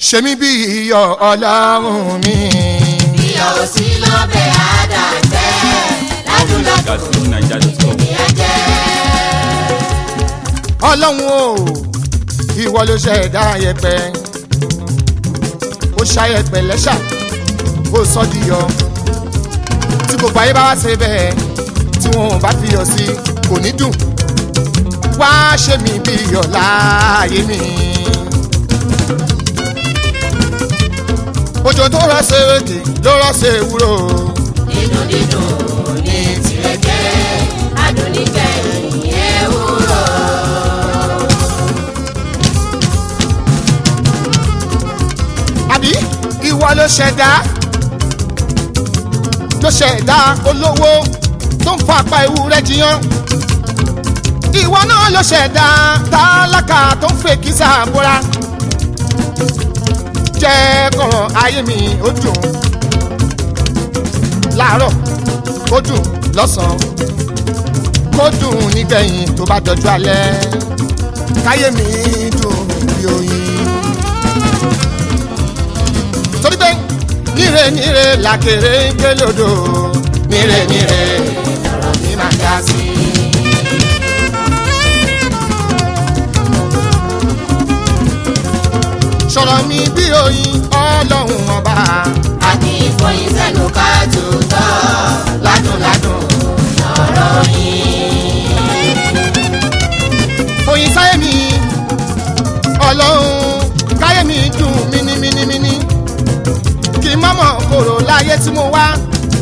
ṣe mí bí iyọ̀ ọlọ́run mi. iyọ̀ ò sí lọ́bẹ̀ àdàtẹ́ ládùúládùn gàtúnaija.com. ní ẹ̀jẹ̀. ọlọ́run o ìwọ ló ṣẹ̀dá ayẹ̀pẹ̀ ó ṣayẹ̀pẹ̀ lẹ́ṣà ó sọ di yọ tí gbogbo ayé bá wá ṣe bẹ́ẹ̀ tí wọn ò bá fi yọ sí kò ní dùn wá ṣe mí bí iyọ̀ láàyè mi. òjò tó rọ̀ ṣe èdè ló rọ̀ ṣe ewúro dídùn dídùn ní tìrẹ̀kẹ́ adùn nígbẹ̀yìn ewúro. àbí ìwọ ló ṣẹ̀dá ló ṣẹ̀dá olówó tó ń fa apá ewúrẹ́ jiyàn ìwọ náà ló ṣẹ̀dá tálákà tó ń fèkì sàbúrà jẹ́ kọ̀rọ̀ ayé mi ó dùn láàárọ̀ kó dùn lọ́sàn-án kó dùn nígbẹ̀yìn tó bá dọjú alẹ́ káyé mi dùn bí oyin torí pé níre níre làkèrè ń gbé lòdò níre níre lọ̀rọ̀ mi máa dá sí. sọ̀rọ̀ mi bí oyin ọlọ́run ọba àti ìfọyín sẹ́nu ká tutọ́ ládùnládùn lọ́rọ̀ yìí. oyin sáyé mi ọlọ́run káyé mi dùn mínímínímíní kí n má mọ̀ kòrò láyé tí mo wá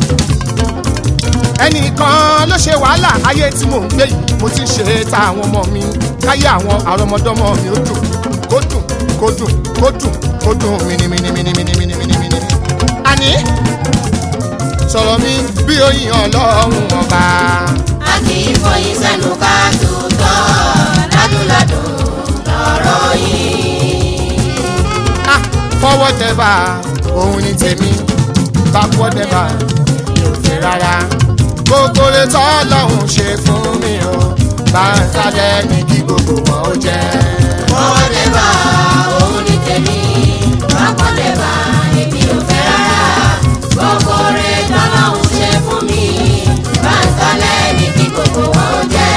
ẹnìkan ló ṣe wàhálà ayé tí mò ń gbé yìí mo ti ṣe ta àwọn ọmọ mi káyé àwọn àrọmọdọ́mọ mi ó dùn kó dùn kó dùn kó dùn kó dùn mínímínímínímínímínímíní. àní sọ̀rọ̀ mi bí oyin ọlọ́run ọba àti ìfọyín sẹ́nu ká tutọ́ ládùnládùn lọ́rọ̀ yìí. ah fọwọ́ tẹ́bà òun ni tèmi bákọ́ tẹ́bà mi ò fẹ́ rárá gbogbo rẹ tọ́lọ́hún ṣe fún mi o bá ń sálẹ̀ ní kí gbogbo wọn ó jẹ́. fọwọ́ dẹ́bà òun ní tèmi bákan dẹ́bà èmi ò fẹ́ rárá gbogbo rẹ̀ tọ́lọ́hún ṣe fún mi bá ń sálẹ̀ ní kí gbogbo wọn ó jẹ́.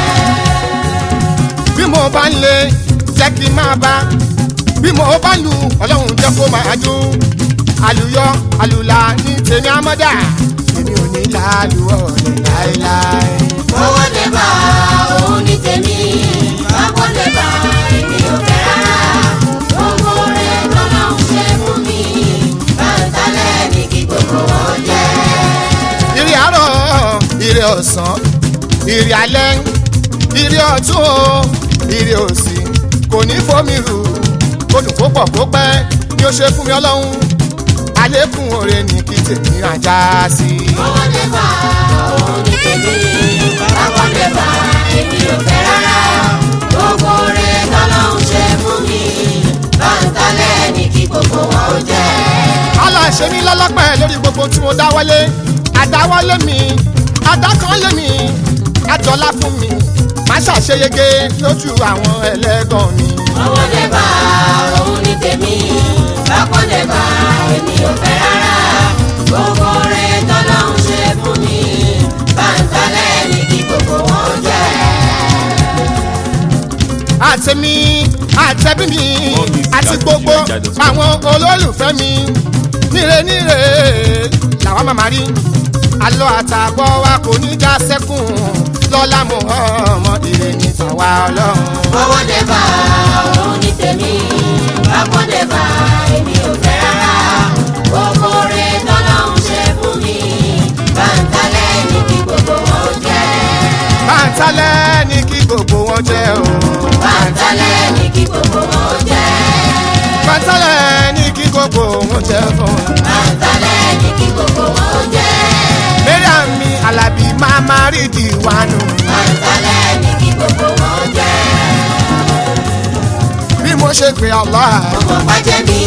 bí mo bá ń lé jẹ́ kí n máa bá bí mo bá lu ọlọ́run jẹ́ kó máa dún àlùyọ àlùlà ní tèmi àmọ́dá èmi ò ní láàlú ọ̀lẹ̀ láéláé. fọwọ́ dẹ́bà òun ní tèmi bákan dẹ́bà èmi ò fẹ́ rárá gbogbo rẹ̀ tọ́lọ́hún ṣe fún mi bá ń sálẹ̀ ní kí gbogbo wọn ó jẹ́. ìrì àárọ̀ ìrì ọ̀sán ìrì alẹ́ ìrì ọ̀tún o ìrì òsì kò ní fomi rù kó dùn kó pọ̀ kó pẹ́ ni ó ṣe fún mi ọlọ́run àlékún oore ní kí tèmi ajá sí. Ọwọ́ dẹ́fà òun ní tèmi, bákan dẹ́fà èmi ò fẹ́ rárá. Gbogbo rẹ̀ tọ́lọ́hún ṣe fún mi, báńtálẹ̀ ní kí gbogbo wọn ó jẹ́. aláṣẹ mi lọ́lọ́pẹ́ lórí gbogbo tí mo dáwọ́lé àdáwọ́lé mi àdákanlé mi àjọlá fún mi má ṣàṣeyege lójú àwọn ẹlẹ́gàn mi. Ọwọ́ dẹ́fà òun ní tèmi, bákan dẹ́fà èmi ò fẹ́ rárá. Gbogbo rẹ̀ tọ́lọ́hún ṣe fún mi, báńtálẹ̀ ní kí gbogbo wọn ó jẹ́. àtẹ̀mí àtẹ̀bí mi More music àti at gbogbo nigeria.com. àwọn olólùfẹ́ mi níre níre làwọn máa máa rí alọ́ àtàbọ̀ wa kò ní já sẹ́kùn lọ́lá mọ̀ ọmọ ìrè ní tàwa ọlọ́run. Ọwọ́ dẹ́fà òun ní tèmi, bákan dẹ́fà èmi ò fẹ́ rárá. Gbogbo rẹ̀ tọ́lọ́hún ṣe fún mi, báńtálẹ̀ ní kí gbogbo wọn ó jẹ́. báńtálẹ̀ ní kí gbogbo wọn jẹ́ o. Báńtálẹ̀ ní kí gbogbo wọn ó jẹ́. báńtálẹ̀ ní kí gbogbo wọn jẹ́ fún wa. Báńtálẹ̀ ní kí gbogbo wọn ó jẹ́. mariam mi alábí máa máa rí ìdíwánu. Báńtálẹ̀ ní kí gbogbo wọn ó jẹ́. bí mo ṣe pè Allah Ọmọ bàjẹ́ mi,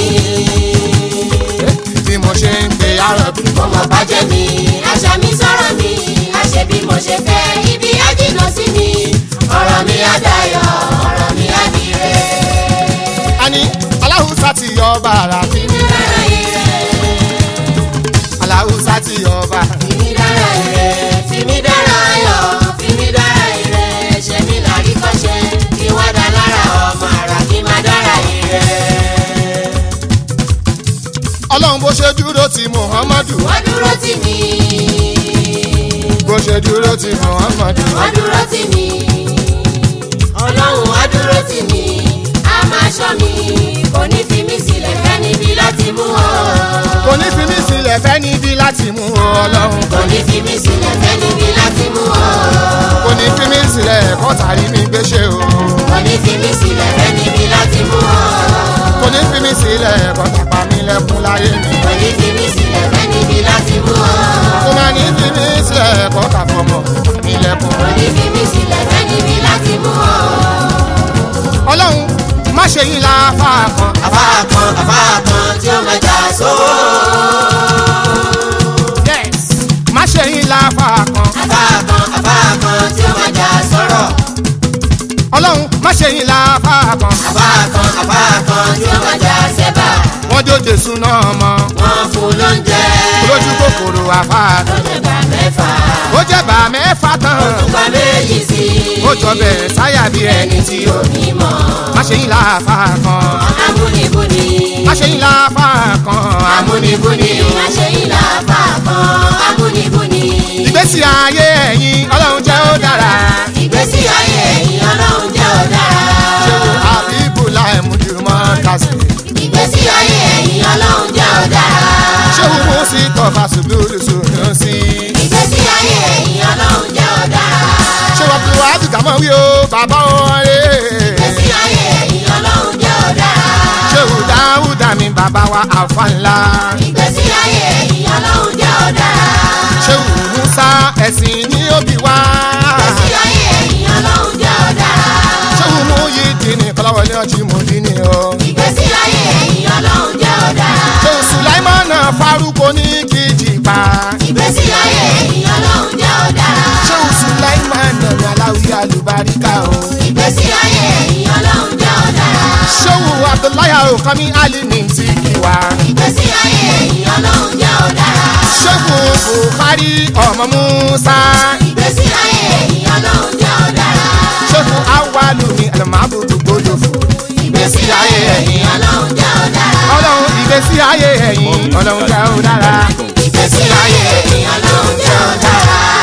bí mo ṣe ń pè arọ̀bí. ọmọ bàjẹ́ mi, àṣà mi sọ̀rọ̀ mi, àṣẹ bí mo ṣe fẹ́, ibi á jìnnà sí mi, ọ̀rọ̀ mi á dayọ̀, ọ̀rọ̀ mi á dire. àní aláhùsá ti yọ ọba bàrà fi mí dára ire. aláwùsá ti ọba fi mí dára ire. fi mí dára ayọ̀. fi mí dára ire. ṣe mí lárí kọ́ṣe. kí wá dá lára ọmọ àrà kí má dára ire. ọlọ́run bó ṣe dúró ti muhammadu wọ́n dúró tì mí. bó ṣe dúró ti muhammadu wọ́n dúró tì mí. ọlọ́run wá dúró tì mí. a máa ṣọ́ mi. kò ní fi mí sílẹ̀ fẹ́ níbi láti mú ọ. kò ní fi mí sílẹ̀ fẹ́ níbi láti mú o ọlọ́run kò ní fi mí sílẹ̀ fẹ́ níbi láti mú ọ. kò ní fi mí sílẹ̀ kọ́tàrí mi gbéṣẹ́ o kò ní fi mí sílẹ̀ fẹ́ níbi láti mú ọ. kò ní fi mí sílẹ̀ kọ́tàpá mi lẹ́kún láyé mi kò ní fi mí sílẹ̀ fẹ́ níbi láti mú ọ. kò má ní fi mí sílẹ̀ kọ́tàfọmọ mi lẹ́kún. kò ní fi mí sílẹ̀ fẹ́ níbi láti mú ọ. ọlọ́run má ṣe yín láfa kan àbá kan àbá kan tí ó máa jà sówó. yes má ṣe yín láfa kan àbá kan àbá kan tí ó máa jà sọ̀rọ̀. ọlọ́run má ṣe yín láfa kan àbá kan àbá kan tí ó máa jà sẹ́bà. wọ́n jó jésù náà mọ́ wọ́n fún lóúnjẹ. lójú kòkòrò àfa ó lè gbà mẹ́fà. ó jẹ́ bá mẹ́fà tán Òtúpa méjì sí i. ó jọ bẹ́ẹ̀ sáyà bí ẹni tí ó òní mọ̀. má ṣe yín láfa kan Amúnibúni. má ṣe yín láfa kan Amúnibúni. Má ṣe yín láàfà kan. Amúnibúni. ìgbésí ayé ẹ̀yin ọlọ́run jẹ́ ó dára Ìgbésí ayé ẹ̀yìn ọlọ́run jẹ́ ọ̀dára. àbíbù láì mujúmọ́ kásì Ìgbésí ayé ẹ̀yìn ọlọ́run jẹ́ ọ̀dára. ṣé wù mú sí tọ́fà ṣùgbọ́n ṣùgbọ́n sí Ìgbésí ayé ẹ̀yìn ọlọ́run jẹ́ ọ̀dára. ṣé wọ́n fi wàá dùkà mọ́ wí o bàbá wọn rè Ìgbésí ayé ẹ̀yìn ọlọ́run jẹ́ ọ̀dára. ṣé wù dáúdà mi bàbá wa àfa ńlá Ìgbésí ayé ẹ̀yìn ọlọ́run jẹ́ ọ̀dára. ṣé wù musa ẹ̀sìn ní òbí wá Ìgbésí ayé ẹ̀yìn ọlọ́run jẹ́ ọ̀dára. ṣé wù mú yí dì ní kọ́láwọlé ọtí mú dì ní o Ìgbésí ayé ẹ̀yìn ọlọ́run jẹ́ ọ̀dára. ṣé wù sùláìmánà farúkọ ní kìjì pa Ìgbésí ayé ẹ̀yìn ọlọ́run jẹ́ ọ̀dára. ṣé wù sùláìmánà ní aláwí àlùbáríkà o Ìgbésí ayé ẹ̀yìn ọlọ́run jẹ́ ọ̀dára. ṣé wù abdullahi okami ali ní ti kí wa. Ìgbésí ayé ẹ̀yìn ọlọ́run jẹ́ ọ̀dára. ṣẹ́gun buhari ọmọ musa Ìgbésí ayé ẹ̀yìn ọlọ́run jẹ́ ọ̀dára. ṣẹ́gun awalumi alamabudu gbọdọ̀ fún. Ìgbésí ayé ẹ̀yìn ọlọ́run jẹ́ ọ̀dára. ọlọ́run ìgbésí ayé ẹ̀yìn ọlọ́run jẹ́ ó dára. Ìgbésí ayé ẹ̀yìn ọlọ́run jẹ́ ọ̀dára.